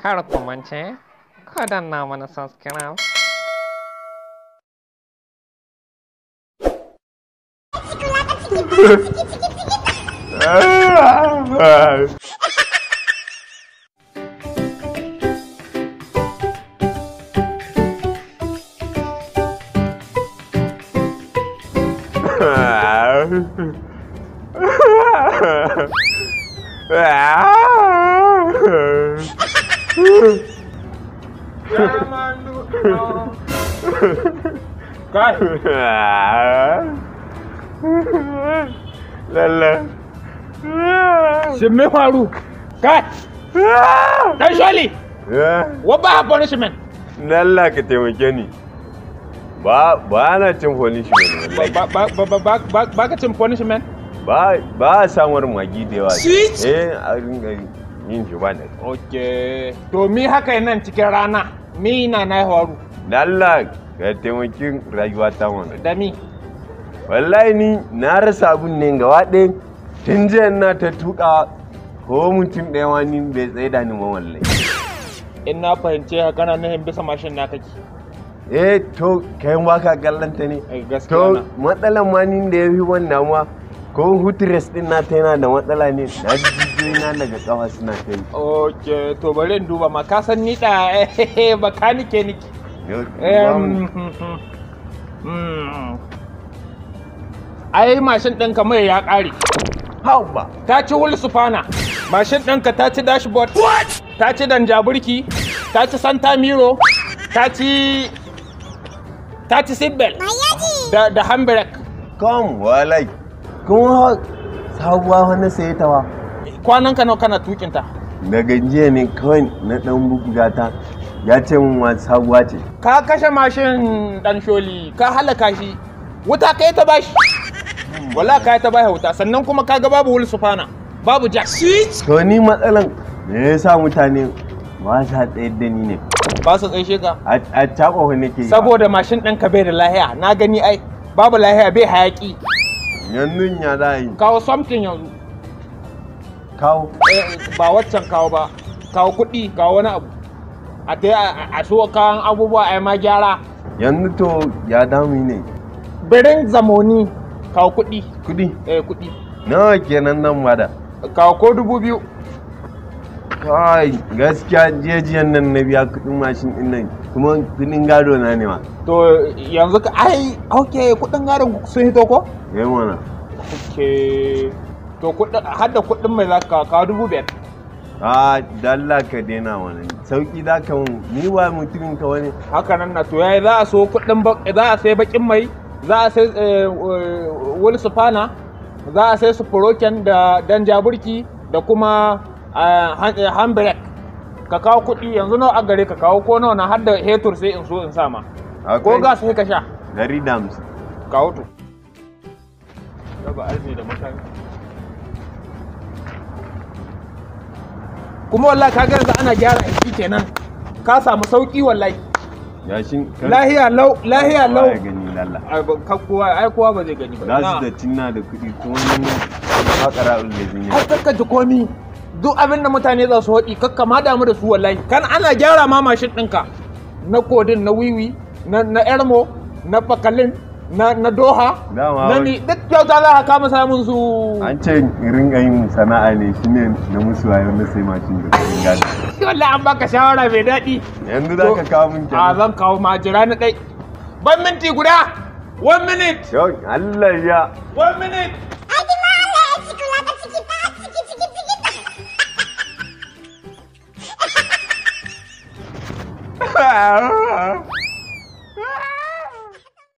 Kar ku mance, ku danna mana subscribe. Kai, Lalla. shin me faru? Kai, dan sholi, what ba punishment? Lalla ka taimake ni. Ba ba na cin punishment wallahi. Ba ba ba ba ba ba ka cin punishment? Ba ba a samar magi da yawa. Sweet. Eh a ringa yin shi ba da. Okay. To mi haka nan cikin rana, mi na na faru. Lalla ka taimaki rayuwa ta mana. Da mi? Wallahi ni na rasa abun ne gaba ɗaya. Tun jiya na ta tuka ko mutum ɗaya ma ni bai tsaye da ni ba wallahi. In na fahimce ka kana nahin bisa mashin na kake. Eh to kai ba ka kallanta ne. Eh, gaskiya To na. matsalan ma ni da ya fi wannan ma ko hutres din na ta yana da matsala ne na ji jijiyoyi na daga kafa suna ta yi. Okay, to bari in duba ma ka san ni da bakanike niki. Yau, Em, mm. Ai mashin ɗinka mai ya ƙare. Hau ba. Ta ci wul sufana. Mashin ɗinka ta ci dashboard. Ta ci danjaburki. Ta ci santa miro. Ta ci ta ci seatbelt. Da da handbrake. Kom walai. Kuma sabuwa wani sai ta wa. Kwanan ka nawa kana tukinta. Daga jiya ne kawai na dan buga ta ya ce min wa sabuwa ce. Ka kashe mashin ɗan sholi. Ka halaka shi. Wuta ka yi ta bashi. Wala ka yi ta bashi wuta. Sannan kuma ka ga babu wul sufana. Babu jack. To ni matsalan me yasa mutane ba sa tsayar da ni ne. Ba su tsaishe ka. A a cakofa nake yi. Saboda mashin ɗinka bai da lahiya. Na gani ai. Babu lahiya bai hayaki. yanzu ya za a yi. Kawo something yanzu. Kawo. Eh, ba waccan kawo ba kawo kuɗi kawo wani abu a ta a a so kawan abubuwa a yi ma gyara Yanzu to ya damu ne. birin zamoni kawo kuɗi Kudi. eh kuɗi Nawa kenan nan bada. kawo ko dubu biyu Kai gaskiya jiyajiyan nan na biya kudin mashin din nan kuma kudin gado na ne ma. to yanzu ka ai ok kuɗin gadon sun hito ko Yayi mana. ok to kuɗin har da kuɗin mai za ka kawo kawo dubu biyar A dalla ka daina wannan. Sauki za ka mun ni ba mutumin ka wani. haka nan na to yayi za a so kuɗin ba- za a sai bakin mai za a sai eh, wani sufana za a sai sufuroken da dan jaburki da kuma eh, han- eh, handbrake ka kawo kuɗi yanzu nawa a gare ka kawo ko nawa na har da hetur sai in so in sama ko Akwai gas sai ka sha Dari da hamsin. kawo to raba arziki da mutane kuma wallahi ka ga yanzu ana gyara aiki kenan ka samu sauki wallahi Yashin. lahiya lau lahiya lau Ya gani lalla. ai ba- ka kowa ai kowa ba zai gani ba Za su Na. da cinna da kuɗi kuma ni makara ulazi ne. har kakka ji komi duk abin da mutane za su haɗi kakka ma damu da su wallahi kan ana gyara ma mashin ɗinka na kodin na wiwi na na ermo na fakalin na na doha Dama na wai- ni duk kyauta za ka kama samun su An ce in ringa yin sana'a ne shine na musu wayo na sai mashin da kudin gado. wallahi an baka shawara mai daɗi Yanzu za ka kawo min a kenan. zan kawo ma jira na ɗai ban minti guda one minute Yau Allah ya. one minute Ah!